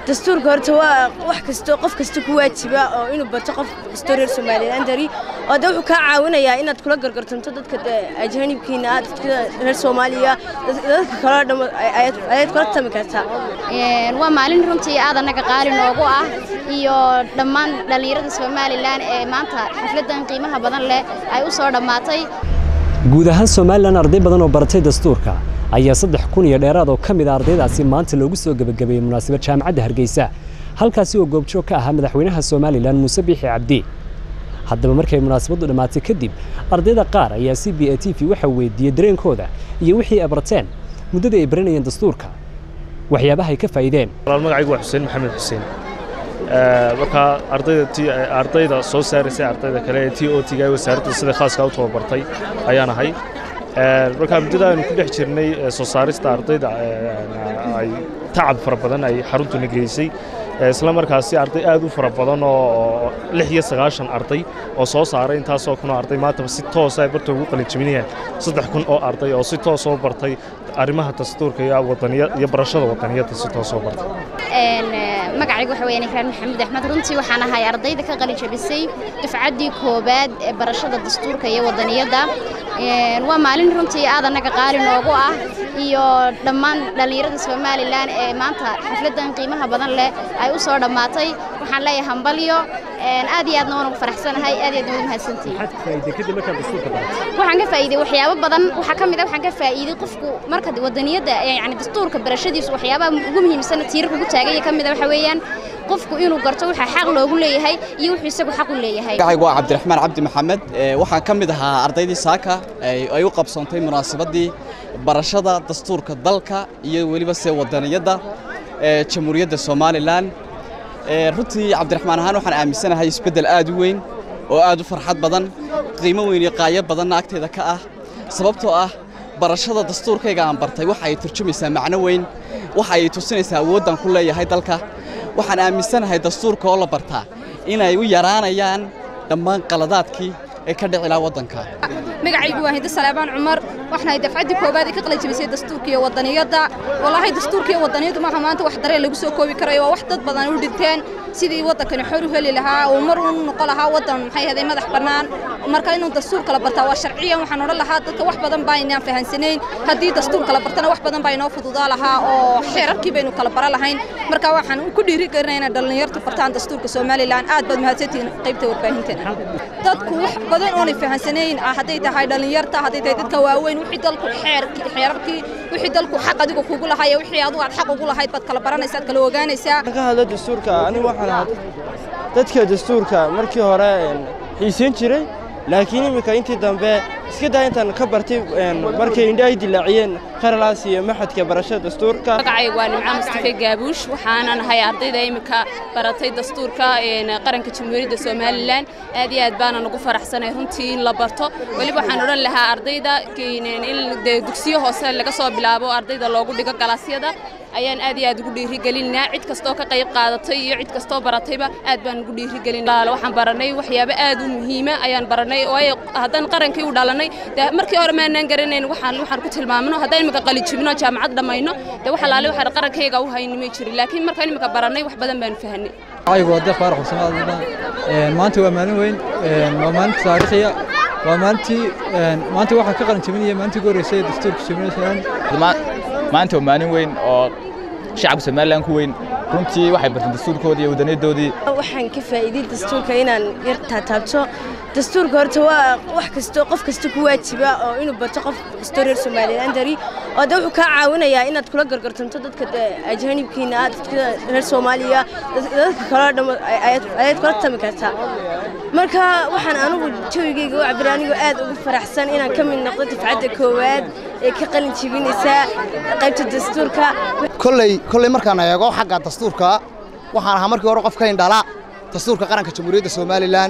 dastuurka horta waa wax kastoo qof kasta ku waajiba oo inuu bato qof kastoo reer somalilan dari oo de wuxuu kaa caawinayaa inaad kula gargartanto dadka ajaanibkiina ah dadka reer soomaaliya dadka kaloo dham ayaad kula tami kartaa waa maalin runtii aad annaga qaali noogu ah iyo dhammaan dhallinyarada somalilan ee maanta xafladdan qiimaha badan leh ay u soo dhammaatay guud ahaan somalilan arday badan oo baratay dastuurka ayaa saddex kun iyo dheeraad oo ka mid a ardaydaasi maanta loogu soo gebagabeeyey munaasabad jaamacadda hargeysa halkaasi oo goobjoog ka ahaa madaxweynaha somalilan muuse biixi cabdi haddaba markay munaasabaddu dhammaatay kadib ardayda qaar ayaa c b a t v waxaa weydiiyey dareenkooda iyo wixii ay barteen muddadii ay baranayeen dastuurka waxyaabaha ay ka faa'iideen magacaygu waa xuseen maxamed xuseen markaa ardayda ardayda soo saaraysay ardayda kale ee t o t-ga wasaaradda sida khaaska u tababartay ayaan ahay markaa muddada aynu ku dhex jirnay soo saarista ardayda ay tacab fara badan ay xaruntuna geysay isla markaasi arday aad u fara badan oo lix iyo sagaashan arday oo soo saaray intaasoo kun oo arday maantaba si toosa ay barta ugu qalin jebinayaan saddex kun oo arday oo si toos oo bartay arrimaha dastuurka iyo wadaniya iyo barashada wadaniyadda si toos oo bartay magacaygu waxa weeyaan ikraan maxamed axmed runtii waxaan ahay ardayda ka qalin jabisay dufcaddii koowaad ee barashada dastuurka iyo wadaniyadda waa maalin runtii aad annaga qaali noogu ah iyo dhammaan dhallinyarada somalilan ee maanta xafladdan qiimaha badan leh ay u soo dhammaatay waxaan leeyahay hambalyo aad iyo aadna waan ugu faraxsanahay aad iyo aadna ugu mahadsantihiin waxaan ka faa'iiday waxyaabo badan waxaa ka mid ah waxaan ka faa'iiday qofku marka wadaniyadda yani dastuurka barashadiisu waxyaabaha ugu muhiimsan tiirarka ugu taaganya ka mid ah waxa weeyaan qofku inuu garto waxa xaq loogu leeyahay iyo wuxuu isagu xaq u leeyahay magacaygu waa cabdiraxmaan cabdi maxamed waxaan ka mid ahaa ardaydii saaka ay u qabsoontay munaasabadii barashada dastuurka dalka iyo weliba se wadaniyadda jamhuuriyadda somalilan runtii cabdiraxmaan ahaan waxaan aaminsanahay isbeddel aad u weyn oo aad u farxad badan qiimo weyn iyo qaayo badanna agteeda ka ah sababtoo ah barashada dastuurkayga aan bartay waxa ay turjumaysaa macno weyn waxa ay tusinaysaa awooddan ku leeyahay dalka waxaan aaminsanahay dastuurka oo la bartaa inay u yaraanayaan dhammaan qaladaadkii ee ka dhici lahaa waddanka magacaygu waa hinda salaabaan cumar waxnahay dafcaddii koowaad ee ka qalajabisay dastuurka iyo wadaniyadda walaahay dastuurka iyo wadaniyaddu maaha maanta wax dareen lagu soo koobi karayo waa wax dad badan u dhinteen sidii waddankani xor u heli lahaa uu mar uu noqon lahaa waddan maxay ahaday madax bannaan marka inuu dastuurka la bartaa waa sharciyan waxaan odhan lahaa dadka wax badan baa inaan fahansanayn haddii dastuurka la bartana wax badan baa inoo fududaa lahaa oo xeerarkii baynu kala bara lahayn marka waxaan ku dhiiri gelinaya inay dhallinyartu bartaan dastuurka somalilan aad baad mahadsantihiin qaybta warbaahinteena dadku wax badan oonay fahansanayn ah hadday tahay dhallinyarta hadday tahay dadka waaweyn wixii dalku xeerkii xeerarkii wixii dalku xaq adigu kugu lahaa iyo wixii adigu aad xaq ugu lahayd baad kala baranaysaa aad kala ogaanaysaa ka hadla dastuurka anigu waxaan ahaa dadka dastuurka markii hore xiisayn jiray laakiin iminka intii dambe iska daa intaan ka bartay markay indha ay dilaaciyeen kharalaas iyo maxadka barashada dastuurka magacaygu waa nimco mustafe gaabuush waxaanan ahay ardayda iminka baratay dastuurka qaranka jamhuuriyadda somalilan aad iyo aad baanan ugu faraxsanay runtii in la barto weliba waxaan odhan lahaa ardayda in dugsiyo hoose laga soo bilaabo ardayda loogu dhigo galaasyada ayaan aad iyo aad ugu dhiirigelinaa cid kastoo ka qayb qaadatay iyo cid kastoo baratayba aad baan ugu dhiirigelin waxaan baranay waxyaabo aad u muhiima ayaan baranay waayo haddaan qarankii u dhalanay dee markii hore maanaan garanayn waxaan waxaan ku tilmaamno haddaan imika qalijibno jaamacad dhammayno dee wax alaale waxaan qarankayga u hayni may jirin laakiin markaan imika baranay wax badan baanu fahanay aygu waa deeq faarax xuseen aadna maanta waa maalin weyn waa maalin taariikhiya waa maalintii maanta waxaa ka qalin jabinaya maalintii ugu horreysay dastuurka somalilan maanta waa maalin weyn oo shacabka somalilan ku weyn runtii waxay barteen dastuurkoodii iyo wadaniyadoodii waxaan ka faa'iiday dastuurka inaan yar taataabto dastuurka horta waa wax kastoo qof kasta ku waajiba oo inuu bato qof kastoo reer somalilan dari oo de wuxuu kaa caawinayaa inaad kula gargartanto dadka ajaanibkiina ah dadka reer soomaaliya dadka kaloo dham ayaad kula tami kartaa marka waxaan anigu jawigayga u cabira anigoo aad ugu faraxsan inaan ka mid noqdo dafcadda koowaad ee ka qalin jebinaysa qaybta dastuurka kolley kolley markaan eego xagga dastuurka waxaan ahaa markii hore qof ka indhala dastuurka qaranka jamhuuriyadda somalilan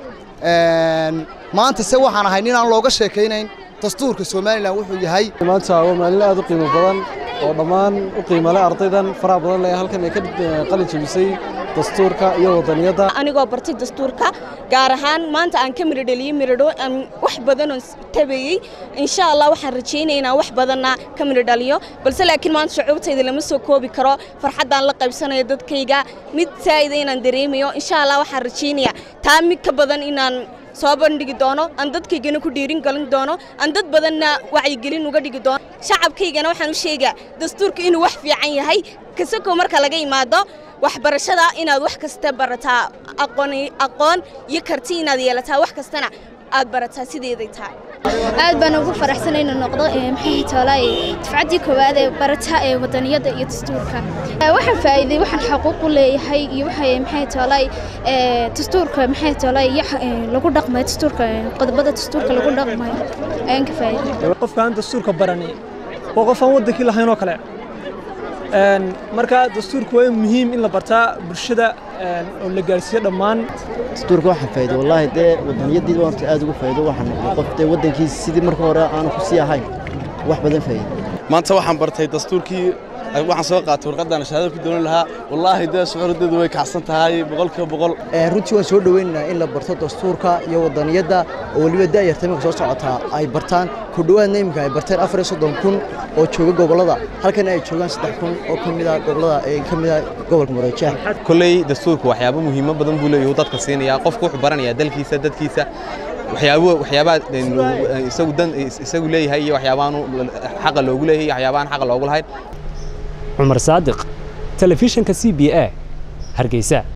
maanta se waxaan ahay nin aan looga sheekaynayn dastuurka somalilan wuxuu yahay maanta waa maalin aad u qiimo badan oo dhammaan u qiimale ardaydan faraha badan leh halkan ay ka qalin jebisay dastuurka iyo wadaniyadda anigoo bartay dastuurka gaar ahaan maanta aan ka midho dheliyey midhodho aan wax badanoo tabeeyey insha allah waxaan rajaynaya inaan wax badanna ka midho dhaliyo balse laakiin maanta shucuurtayda lama soo koobi karo farxaddaan la qaybsanayo dadkayga mid saa'ida inaan dareemayo insha allah waxaan rajaynayaa taa mid ka badan inaan soo bandhigi doono aan dadkaygana ku dhiirin galin doono aan dad badanna wacyigelin uga dhigi doono shacabkaygana waxaan u sheegaa dastuurka inuu wax fiican yahay kasakoo marka laga imaado waxbarashada inaad wax kasta barataa aqoon iyo karti inaad yeelataa wax kastana aad barataa sideeday tahay aad baan ugu faraxsanay inuu noqdo maxay toolay dafcaddii koowaad ee barata ee wadaniyadda iyo dastuurka waxaan faa'iiday waxaan xaquuq u leeyahay iyo waxay maxay toolay dastuurka maxay toolay lagu dhaqmayo dastuurka qodobada dastuurka lagu dhaqmayo ayaan ka faa'iiday qofka aan dastuurka barani waa qof aan waddankii lahayn oo kale marka dastuurku waa muhiim in la bartaa bulshada oo la gaarsiiyo dhammaan dastuurka waxaan faa'iido wallaahi dee wadaniyadii horta aad ugu faa'iido waxaan noqday qof dee waddankiisa sidii marka hore aanu ku sii ahayn wax badan faa'iido maanta waxaan bartay dastuurkii waxaan soo qaatay warqaddaan shahaado ku doonan lahaa wallaahi dee shucuurdeedu way kacsan tahay boqolkiiba boqol runtii waan soo dhoweynaynaa in la barto dastuurka iyo wadaniyadda oo weliba da'yarta iminka soo socotaa ay bartaan ku dhowaadna iminka ay barteen afar iyo soddon kun oo jooga gobollada halkana ay joogaan saddex kun oo ka mid ah gobollada ee ka mid ah gobolka mareejeex kolley dastuurku waxyaabo muhiimo badan buu leeyahay dadka siinaya qofku wuxuu baranayaa dalkiisa dadkiisa waxyaabo waxyaabaha isagu dan isagu leeyahay iyo waxyaabahan xaqa loogu leeyahay iyo waxyaabahan xaqa loogu lahayn cumar saadiq telefishinka c b a hargeysa